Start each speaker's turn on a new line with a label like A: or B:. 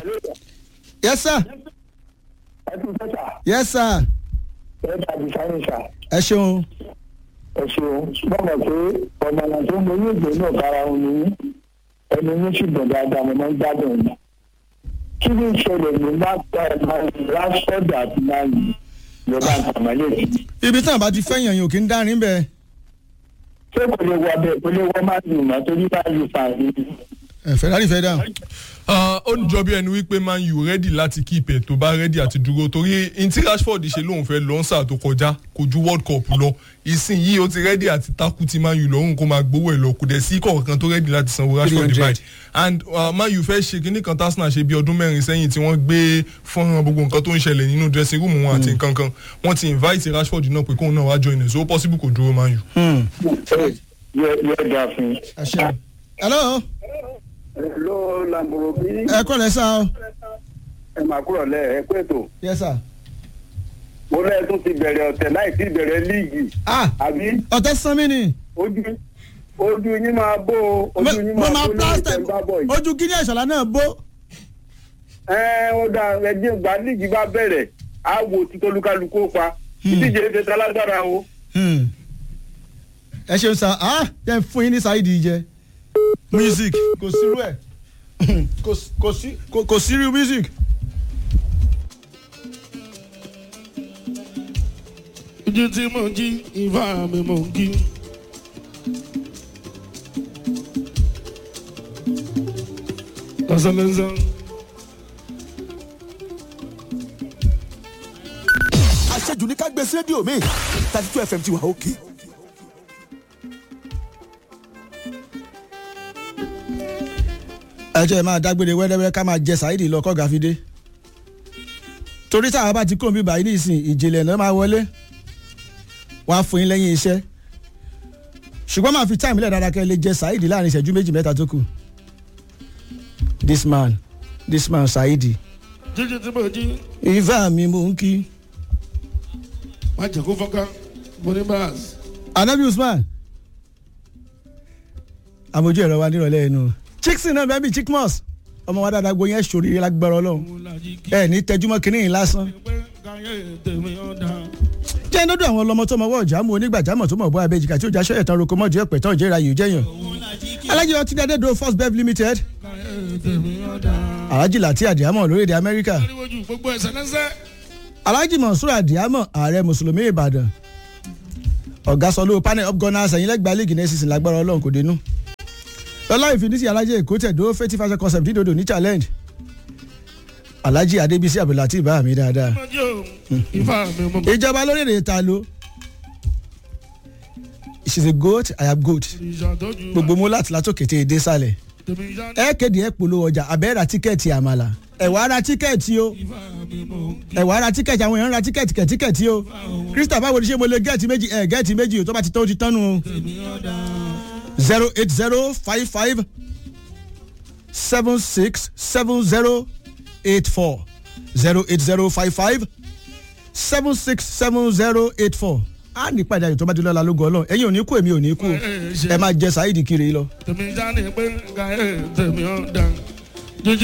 A: yes sir
B: ẹ tún fẹ́ sà
A: yes sir
B: ẹ bá di sáré sà
A: ẹ ṣeun
B: ẹ ṣeun bọ́mọ̀ pé ọ̀nà tó ń borí ìgbé náà kára òun ni yín ẹni yín sì dùn dáadáa mo máa ń gbádùn ẹ̀ kí ni ìṣẹ̀lẹ̀ ní rásford àti náírà ìjọba àtàmọ́lẹ̀
A: ibi tí wọn bá ti fẹ́yàn yìí ò kí ń dárin bẹ́ẹ̀
B: ṣé kò lè wọ abẹ́ kò lè wọ máa ń yìnbọn torí bá yìí fà ní.
A: ẹ ferrari fẹ́ dáhùn.
C: Ah, ó ń jọ bí ẹni wípé man u rẹ́dì láti keep ẹ̀ tó bá rẹ́dì àti dúró torí ntí rashford ṣe lóun fẹ́ lọ́nsà tó kọjá kò ju world cup lọ ìsìn yìí ó ti rẹ́dì àti takú ti man u lọ́rùn kó máa gbowó ẹ̀ lọ kò dẹ̀ sí kọ̀ọ̀kan tó rẹ́dì láti sanwó rashford
A: 300.
C: báyìí and uh, man u fẹ́ ṣe kíní kan tásínà ṣe bí ọdún mẹ́rin sẹ́yìn tí wọ́n gbé fọ́nrán gbogbo nǹkan tó ń ṣẹlẹ̀ nínú dressing room wọn àti nǹkan kan wọ́n ti invite rashford náà pé kóun náà wá join ẹ̀ so ó possible kò dúró man u.
B: yóò dáa fún un.
A: ẹ ṣeun. hello
D: ló lamborghini
A: ẹ kọ́ lẹ́ sá o
D: ẹ máa kúrò lẹ ẹ pé tó
A: yes sir.
D: mo lẹ́ẹ̀ tún ti bẹ̀rẹ̀ ọ̀tẹ̀ láì tí bẹ̀rẹ̀ líìgì
A: ah
D: àbí
A: ọ̀tẹ́ sanmi ni
D: ojú ojú yín máa bó o,
A: mo
D: ojú yín
A: mo
D: máa
A: máa
D: bó lórí
A: plaster
D: ìtẹ̀gbá bọ̀ yìí.
A: ojú gíní ẹ̀ṣọ́lá náà bó.
D: ẹ ó dá ẹjẹ gba líìgì bá bẹ̀rẹ̀ á wo títọ́lúkálukú ó pa ìdíje ṣe talágbára o.
A: Hmm. ẹ ṣeun sá ah jẹ́ n fún yín ní sáìdì jẹ music kò sírú ẹ̀ kò sí- kò sí kò- kò sírú music.
E: ojú tí mo jí ìfá mi mò ń kí. lọ́sọ̀lọ́sọ̀.
F: àṣejù ní ká gbé sí rédíò mi thirty two fm ti wà òkè.
A: ẹ jẹ́ ẹ máa dágbére wẹ́rẹ́wẹ́rẹ́ ká máa jẹ sáìdì lọ kọ́gà fi dé torí táwa bá ti kó mi báyìí nísìn ìjìnlẹ̀ náà máa wọlé wàá fún yín lẹ́yìn iṣẹ́ ṣùgbọ́n máa fi táìmù lẹ̀ dáadáa kẹ́ ẹ lè jẹ sáìdì láàrin ìṣẹ́jú méjì mẹ́ta tó kù this man this man sáìdì
E: jíjí tí mo jí
A: ìfẹ́ mi mò ń kí
E: má jẹ́ kó fọ́ká mo ní báàsì.
A: anabi usman àmójú ẹ̀rọ wa nírọ̀lẹ́ ẹnu chickson náà bẹ́ẹ̀ bí chickmus ọmọ wa dáadáa gbóyè ṣòrí lágbára ọlọ́run
E: mo lají kí
A: ẹ ní tẹjúmọ́ kínní yìí lásán
E: pé káyé tèmi ọ̀dà.
A: jẹ́ inú dùn àwọn ọlọmọ tó mọ ọwọ́ ọ̀jà mú onígbàjámọ̀ tó mọ̀ bọ́ abẹ́jìká tí ó jáṣọ́ ẹ̀tàn roko mọ́jú ẹ̀pẹ̀ tán ìjẹ́ra yìí jẹ́yàn alájí ọtí dáadé do first bev limited
E: káyé tèmi ọ̀dà.
A: alájí láti àdìámọ̀ lórílẹ̀ amẹ́ríkà
E: ariwojú gbogbo ẹsẹ̀ lẹ́sẹ̀.
A: alájí mọ̀súrà àdìámọ̀ ààrẹ mùsùlùmí ìbàdàn ọ̀gá sọlú panel up gunners ẹ̀yìn lẹ́gbàá league next season lágbára ọlọ́run kò dénú lọ́lá ìfinísí alájí èkó tẹ̀dó fẹ́tí fashion concept dídòdò ní challenge alájí adébísí abdulhati bá mi dáadáa
E: mo jí o ìfá mi mo mọ̀.
A: ìjọba lórílẹ̀ ta ló she is a goat i am goat
E: ìṣàtọ́jú
A: gbogbo mú láti látòkè tẹ èdè sálẹ̀
E: tèmi ìṣá
A: ẹ kéde ẹ polówó ọjà àbẹ́ ra tíkẹ́ẹ̀tì àmàlà ẹ wàá ra tíkẹ́ẹ̀tì o
E: ìfá mi mo kí.
A: ẹ wàá ra tíkẹ́ẹ̀tì àwọn èèyàn ra tíkẹ́ẹ̀tì kẹ̀tíkẹ̀tì o krista báwo ni ṣé mo lè gẹ́ẹ̀tì méjì ẹ gẹ́ẹ̀tì méjì o tó bá ti tán o ti tán nu o
E: tèmi ọ̀dà.
A: zero eight zero five five seven six seven zero eight four zero eight zero five five seven six seven zero eight four a ní ìpàdé ayò tó bá di lọ́la lógo ọlọ́run ẹ̀yin ò ní kú èmi ò ní kú o. ẹ máa jẹ sáyidi kiri lọ.
E: tèmi ìṣá ni pé káyé tèmi ọ̀dà.